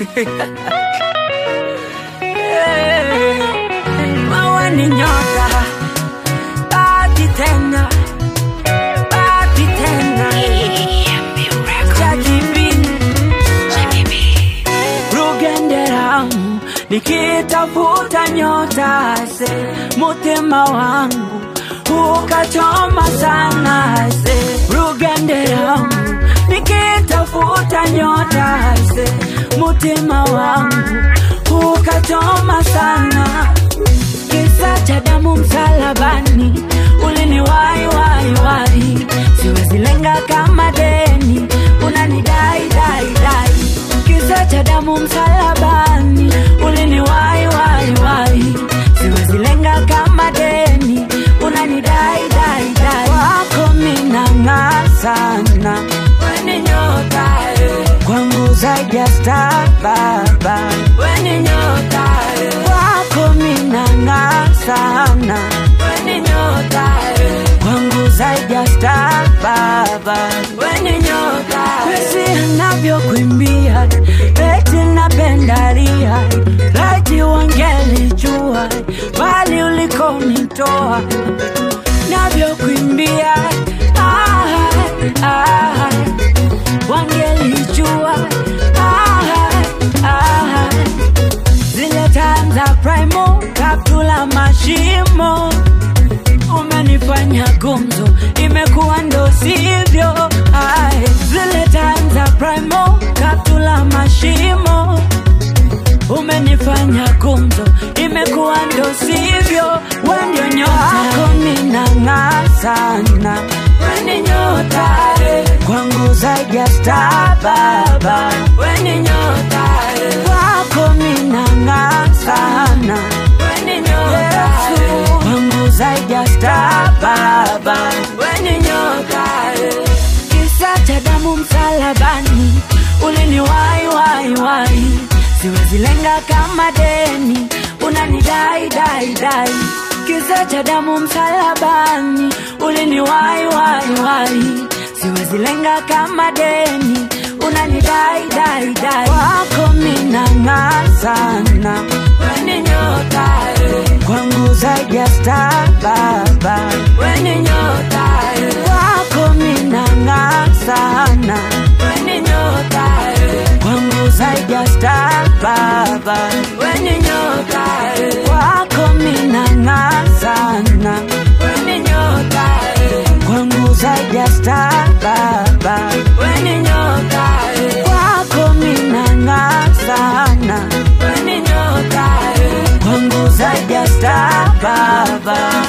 Wewe ni nyota, bahati tena, bahati tena. Jackie B, Rugenderamu, nikitafuta nyota se mutima wangu ukachoma sana se Rugenderamu, nikitafuta nyota se mutima wangu ukachoma sana kisa cha damu msalabani uliniwai wai wai siwezi lenga kama deni unanidai dai dai kisa cha damu msalabani uliniwai wai wai siwezi lenga kama deni unanidai dai dai wako minang'aa sana weni nyota eh. kwangu zaidi ya star baba weni nyota eh. kwako minang'aa sana weni nyota eh. kwangu zaidi ya star baba weni nyota pesi anavyokuimbia eti napendalia laiti wangelijua bali ulikonitoa navyokuimbia ah, ah, wangelijua ah, ah, zile time za primo kaptula mashimo umenifanya gumzo imekuwa ndo sivyo Ai, zile time za primo kaptula mashimo umenifanya gumzo imekuwa ndo sivyo wendio nyota minang'aa sana weni nyota eh. kwangu zaidi ya star baba weni nyota eh. kwako minang'aa sana weni nyota eh. kwangu zaidi ya star baba weni nyota eh. kisa cha damu msalabani uliniwai wai wai siwezi lenga kama deni unanidai dai dai kisa cha damu msalabani uliniwai wai wai siwezi lenga kama deni unanidai dai dai wako minang'aa sana weni nyota eh. kwangu zaidi ya star baba weni nyota eh. wako minang'aa sana weni nyota eh. kwangu zaidi ya star baba weni nyota eh. wako minang'aa sana weni nyota eh. kwangu zaidi ya star baba weni nyota eh. kwako minang'aa sana weni nyota eh. kwangu zaidi ya star baba